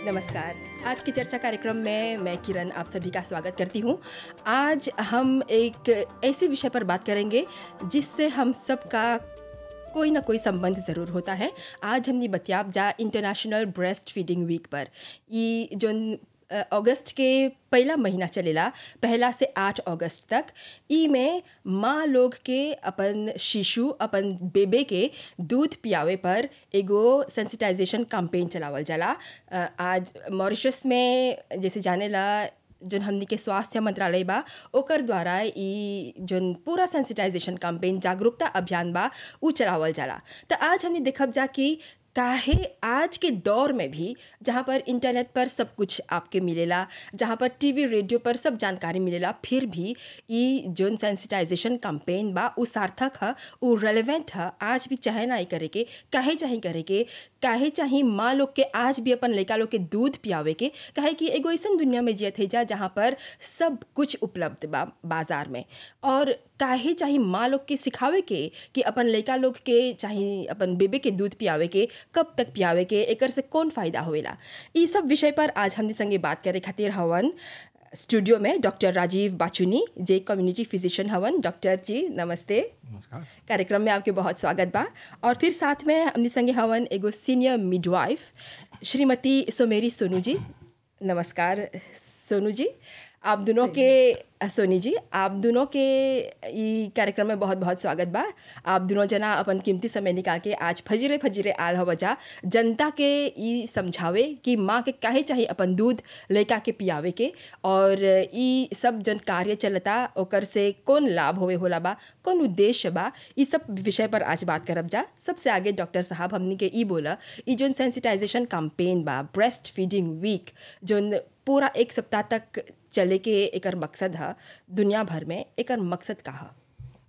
नमस्कार आज की चर्चा कार्यक्रम में मैं किरण आप सभी का स्वागत करती हूँ आज हम एक ऐसे विषय पर बात करेंगे जिससे हम सबका कोई ना कोई संबंध ज़रूर होता है आज हमने बतियाब जा इंटरनेशनल ब्रेस्ट फीडिंग वीक पर ये जो अ, अगस्त के पहला महीना चलेला पहला से आठ अगस्त तक ई में माँ लोग के अपन शिशु अपन बेबे के दूध पियावे पर एगो सेंसिटाइजेशन कैंपेन चलावल जाला अ, आज मॉरिशस में जैसे जाने ला जोन हमनी के स्वास्थ्य मंत्रालय बा ओकर द्वारा ई जोन पूरा सेंसिटाइजेशन कैंपेन जागरूकता अभियान बा उ चलावल जाला त आज हमने देखब जा कि काहे आज के दौर में भी जहाँ पर इंटरनेट पर सब कुछ आपके मिलेला जहाँ पर टीवी रेडियो पर सब जानकारी मिलेला फिर भी ई जोन सेंसिटाइजेशन कैंपेन बा उ सार्थक ह उ रेलेवेंट ह आज भी चाहे ना ई करे के काहे चाहे करे के काहे चाहे माँ लोग के आज भी अपन लड़का लोग के दूध पियावे के काहे कि एगो ऐसन दुनिया में जियत है जा जहाँ पर सब कुछ उपलब्ध बा बाजार में और काहे चाहे माँ लोग के सिखावे के कि अपन लड़का लोग के चाहे अपन बेबे के दूध पियावे के कब तक पियावे के एकर से कौन फ़ायदा होवेला ई सब विषय पर आज हमने संगे बात करे खातिर हवन स्टूडियो में डॉक्टर राजीव बाचुनी जे कम्युनिटी फिजिशियन हवन डॉक्टर जी नमस्ते नमस्कार कार्यक्रम में आपके बहुत स्वागत बा और फिर साथ में हमने संगे हवन एगो सीनियर मिडवाइफ श्रीमती सोमेरी सोनू जी नमस्कार सोनू जी आप दोनों के सोनी जी आप दोनों के ई कार्यक्रम में बहुत बहुत स्वागत बा आप दोनों जना अपन कीमती समय निकाल के आज फजीरे फजीरे आल हो बजा जनता के ई समझावे कि माँ के काहे चाहिए अपन दूध लड़का के पियावे के और ई सब जन कार्य चलता ओकर से कौन लाभ होवे होला बा कौन उद्देश्य बा ई सब विषय पर आज बात करब जा सबसे आगे डॉक्टर साहब हमनी के ई बोला ई जोन सेंसिटाइजेशन कैंपेन बा ब्रेस्ट फीडिंग वीक जोन पूरा एक सप्ताह तक चले के एकर मकसद ह दुनिया भर में एकर मकसद का ह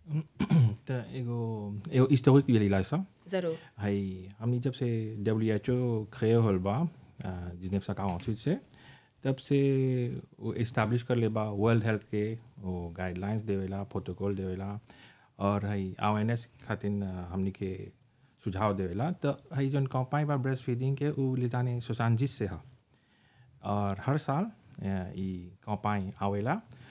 त एगो एगो हिस्टोरिक भी सा ज़रूर है हमनी जब से डब्ल्यू एच ओ खये होल बा जिसने सका से तब से वो इस्टाब्लिश कर ले बा वर्ल्ड हेल्थ के वो गाइडलाइंस देवेला प्रोटोकॉल देवेला और है अवेयरनेस खातिर हमनी के सुझाव देवेला तो है जौन कंपाई बा ब्रेस्ट फीडिंग के उ लिताने सुशांजिस से ह और हर साल अ, ई कंपाई आवेला